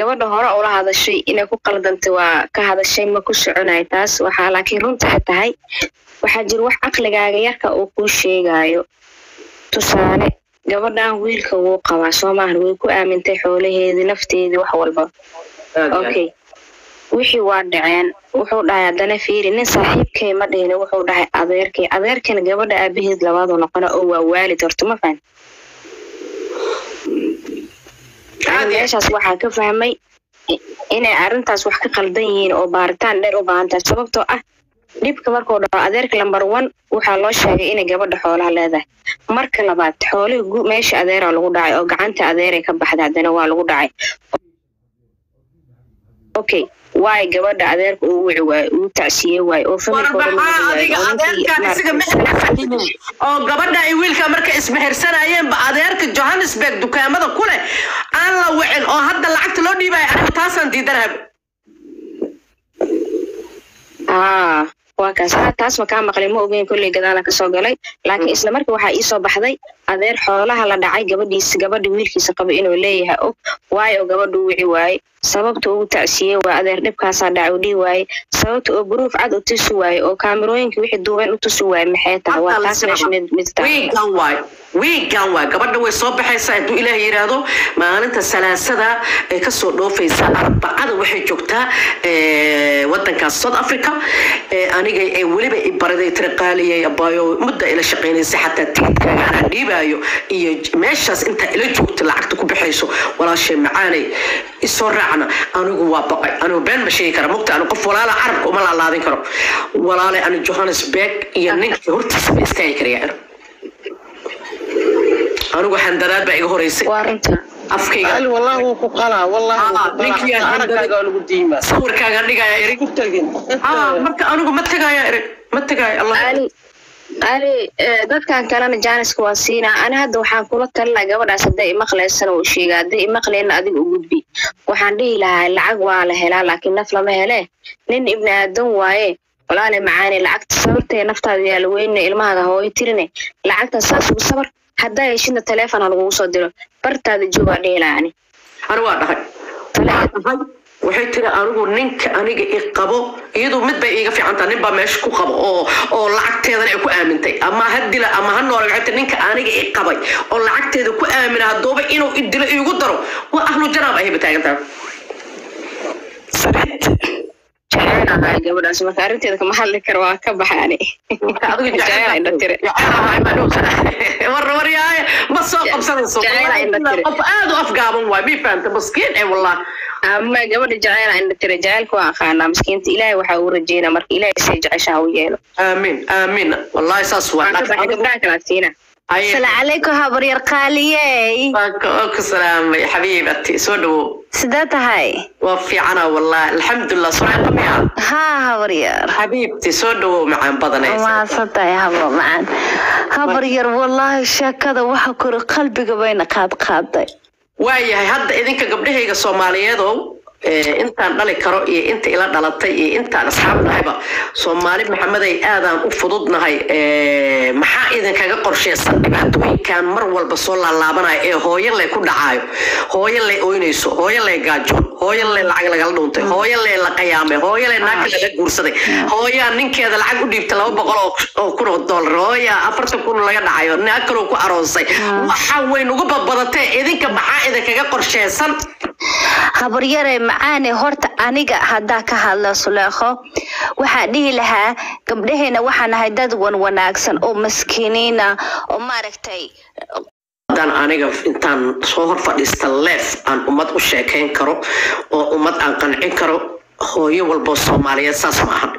gabadha hore ula hadashay inay ku qaldantay waa ka hadashay ma ku soconay taas waxaa laakiin runta ay tahay waxaa jira wax caqligaaga yarka uu kuu sheegayo tusaale gabadhan wiilka wuu qabaa soo maahan way ku aamintay xoolaheedii nafteedii wax walba okay wixii waa dhaceen wuxuu dhahay haddana fiiri nin saaxiibkay ma dhihina wuxuu dhahay adeerkay adeerkana gabadha aabaheed labaadu noqona oo waa waalid horta ma fahan meeshaas waxaa ka fahmay inay arrintaas wax ka qaldan yihiin oo baaritaan dheer u baahan tahay sababtoo ah dhibka markuu dhaco adeerka lambar one waxaa loo sheegay inay gabadha xoolaha leedahay marka labaad xoolihii meesha adeeraa lagu dhacay oo gacanta adeeray ka baxday haddana waa lagu dhacay okay waay gabadha adeerka uu wici waayo uu tacsiye waayo oo oo gabadha ay wiilka marka ismehersanayeenba adeerka johannesburg dukaamada ku leh aan la wicin oo hadda lacagta loo dhiibaya aniga taasaan diidanaha aa waa kaas ha taas ma kaa maqlin ma ogeyn kolley gadaala kasoo galay laakiin isla markii waxaa iisoo baxday adeer xoolaha la dhacay gabadhiisa gabadha wiilkiisa qaba inuu leeyahay og waayo gabadha u wici waaye sababta ugu tacsiye waa adeer dhibkaasaa dhacay u dhihi waaye sababta oo buruuf cad u tusi waaye oo kaamirooyinka wixii duuban u tusi waaye maxay tahay waa taas meesha mid mid wiigan waay wiigan waay gabadha way soo baxaysaa hadduu ilaah yidhaahdo maalinta salaasada ay kasoo dhoofaysaa arbacada waxay joogtaa wadankaas south africa aniga ee weliba i baraday tiraqaaliyay abaayo mudda ila shaqaynaysa xataa tigidkaaga anaa dhiibaayo iyo meeshaas intaa ila joogta lacagta ku baxayso walaashay macaanay isoo raacna anigu waa baqay anigu been ma sheegi kara mugta anigu qof walaala carabka uma laalaadin karo walaalay ani johannesburg iyo ninkii hortiisa ma istaagi karaya anigu xandaraad baa iga horeysay waa runta afkayga Ali wallahi wuu ku qalaa wallahi wuu ku ninkii qalaa aan aragaaga waa lagu diimaa sawirkaaga dhigaya erig ku tagin Ah, marka anigu ma tegaya erig ma tegaya allah ali ali eh, dadkan kalena jaaniska waa siinaa ani hadda waxaan kula talinaa gabadhaas hadday imaqlaysana uu sheega hadday imaqlayna adiga u gudbi waxaan dhihi lahaa lacag waa la helaa laakiin naf lama hele nin ibni aadan waaye walaale macaane lacagta sabirtee naftaada yaala weyne ilmahaaga hooyo tirine lacagta saas ugu sabar haddaa heshidna taleefon ha lagugu soo diro bartaada joogaa dhihi lahaa ani anigu waa dhahay dhahay waxay tiri anigu ninka aniga i qabo iyadu mid bay iiga fiicantaa nin baa meesha ku qabo oo oo lacagteedana ay ku aamintay ama ha dila ama ha noola waxay tiri ninka aniga i qabay oo lacagteeda ku aamina haddooba inuu i dilo iigu daro waa ahlu janaab ahayba taagantaa jecelahay gabadhaas marka arrinteeda kama hadli karo waa ka baxa ani jecela indha tire warwaryaay ma soo qabsanayso Jecel in la tiri. qof aad u afgaaban waay mi fahamta maskiin ee wallah ama gabadha jecela indha tire jecelka waa aqaanaa miskiinta ilaahay waxaa uu rajeynaa marka ilaahay say jeceshaha u yeelo aamin aamin wallahi saas waa waan ka baxay gabdhaha kala siina asalaamu calaykum habaryar qaaliyey ku salaamay xabiibati soo dhawow sidee tahay waa fiicana wallahi alxamdulilah sureeqa miya haa habaryar xabiibti soo dhawow macaan badanaysa mahadsan tahay habo macaan habaryar wallaahi sheekada waxa kori qalbiga bayna qaad qaaday waayahay hadda idinka gabdhahayga soomaaliyeedow eh, intaan dhali karo iyo inta ila dhalatay iyo intaan asxaab nahayba soomaali maxameday aadaan u fududnahay eh, maxaa idinkaga qorsheysan dhibaatooyinkan mar walba soo laalaabanaya ee hooyo lay ku dhacaayo hooyo lay oynayso hooyo lay gaajoon hooyo lay lacag lagala dhuuntay hooyo lay la qayaamay hooyo lay naagta laga guursaday hooyaa ninkeeda lacag u dhiibtay laba boqol oo- oo kun oo doolar hooyaa afartan kun laga dhacayo naag kaloo ku aroosay waxa way nugu badbadatee idinka maxaa idinkaga qorsheysan habaryare macaane horta aniga haddaa ka hadla suleekho waxaa dhihi lahaa gabdhaheena waxaa nahay dad wan wanaagsan oo maskiiniina oo maaragtay haddaan aniga intaan soo hor fadhiista leef aan ummad u sheekayn karo oo ummad aan qancin karo hooyo walboo soomaaliyeed saas ma ahan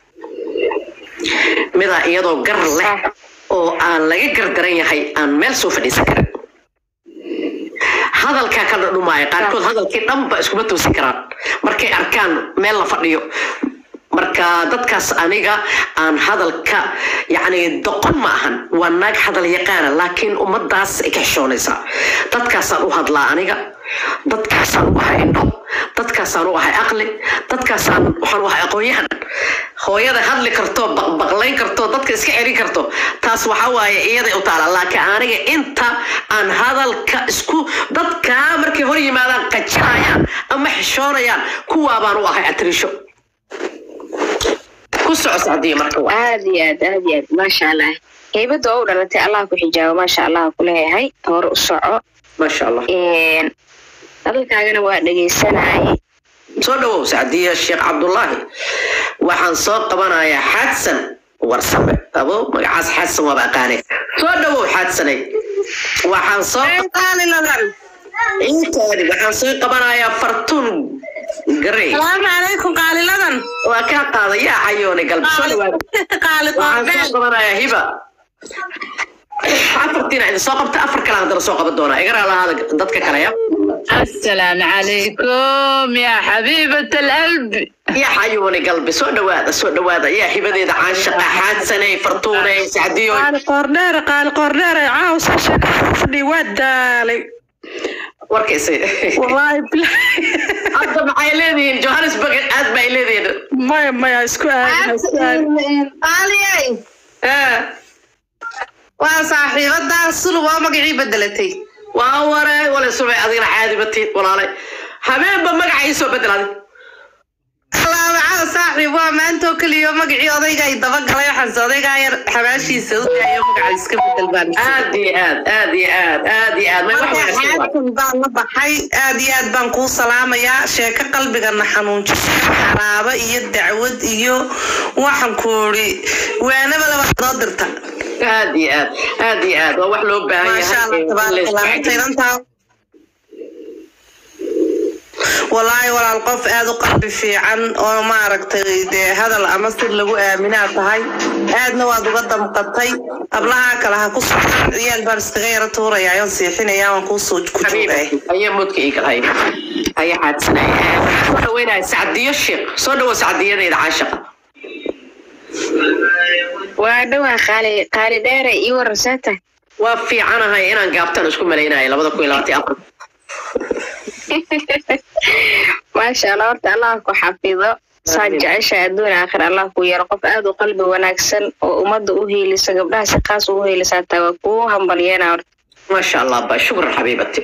midaa iyadoo gar leh oo aan laga gardaran yahay aan meel soo fadhiisan karin hadalkaa ka dhadhumaaya qaarkood hadalkii dhanba iskuma toosin karaan markay arkaan meel la fadhiyo marka dadkaas aniga aan hadalka yacni doqon ma ahan waa naag hadal yaqaana laakiin ummadaas ay ka xishoonaysaa dadkaasaan u hadlaa aniga dadkaasaan u ahay indho dadkaasaan u ahay aqli dadkaasaan waxaan u ahay aqoon-yahan hooyada hadli karto baqbaqlayn karto dadka iska celin karto taas waxa waaye iyaday u taala laakiin aniga inta aan hadalka isku dadkaa markay hor yimaadaan qajinayaan ama xishoonayaan kuwaa baan u ahay atriisho ku soco sacdiya marka waa aad iyo aad aad iyo aad maasha allah heybada oo u dhalatay allah ku xijaabo maasha allah ku leeyahay hore u soco maasha allah Een, hadalkaagana waa dhegeysanayay soo dhawow sacdiya sheekh cabdullaahi waxaan soo qabanayaa xadsan warsame abo magacaas xadsan waaba aqaane soo dhawow xadsanay waxaan soo intaadi waxaan soo qabanayaa fartuun garey salaamu calaykum qaaliladan waa kaa qaada yaa cayoone galbi soo dhawaada qaali waxaan soo qoordheer qabanayaa hiba afartiina idin soo qabta afar kale haddana soo qaban doonaa igaraa lahaada dadka kale ya السلام عليكم يا حبيبة القلب yaa cayoone galbi soo dhawaada soo dhawaada yaa hibadeeda caashaqa xaadsanay fartuunay sacdiyo qaali qoordheer qaali qoordheer caawsa shaqafadhi waa daalay warkaysa wallaahi bilaa hadda maxay leedihiin johannesburg aad bay leedihiin maya maya isku aadin isku aadin qaaliyay waa saaxiibadaa sulub oo magacii bedelatay waa ware wale subay adigana caadi batid walaalay habeenba magaca ii soo bedel adig alaabacada saaxiib waa maantoo keliya magacii odayga ay dabagalay waxaanse odaygaa yar xabaashiisa u daayo magaca iska bedel baan aad iyo aad aad iyo aad aad iyo aad may wax marka wanaagsan waay. xaadkan baan la baxay aad iyo aad baan kuu salaamayaa sheeko qalbigana xanuunjisay xaraabo iyo dacwad iyo waxaan ku uri waanabada wax noo dirta aad iyo aad aad iyo aad waa wax loo baahan maasha allah yahay tabaaraka allah intaydantaa walaahi walaal qof aad u qalbi fiican oo maaragtay dee hadal ama sir lagu aaminaa tahay aadna waad uga damqatay hablahaa kale ha ku socdaan ciyaal baan iskaga yara tuurayaa oon siixinayaa waan kuu soo ku joogay ayaa moodka ii galhay ayaa xaadsanay waxaan soo dhaweynaya sacdiyo sheekh soo dhawo sacdiyadayda caashaqa waa dhowaa qaali qaali dheere ii warasata waa fiicanahay inaan gaabtan isku malaynayo labada kun iyo labaatan iyo afar maasha allah horta allah ku xafido saad jecesha adduun aakhir allah ku yaro qof aad u qalbi wanaagsan oo ummadda u hiilisa gabdhaha si qaas ugu hiilisaa taa waa kuu hambalyeena horta ما شاء الله با شكرا حبيبتي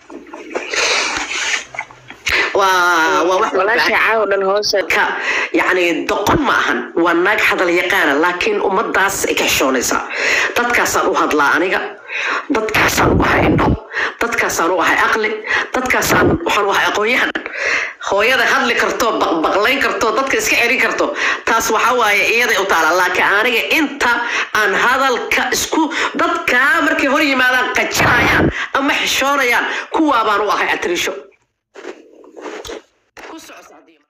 waa waa wax loo walaasha baahan caaw dhan hoose ka yacni doqon ma ahan waa naag hadal yaqaana laakiin ummadaas ay ka xishoonaysaa dadkaasaan u hadlaa aniga dadkaasaan u ahay indho dadkaasaan u ahay aqli dadkaasaan waxaan u ahay aqoon-yahan hooyada hadli karto baqbaqlayn karto dadka iska celin karto taas waxa waaye iyaday u taala laakiin aniga inta aan hadalka isku dadkaa markay hor yimaadaan qajinayaan ama xishoonayaan kuwaa baan u ahay atriisho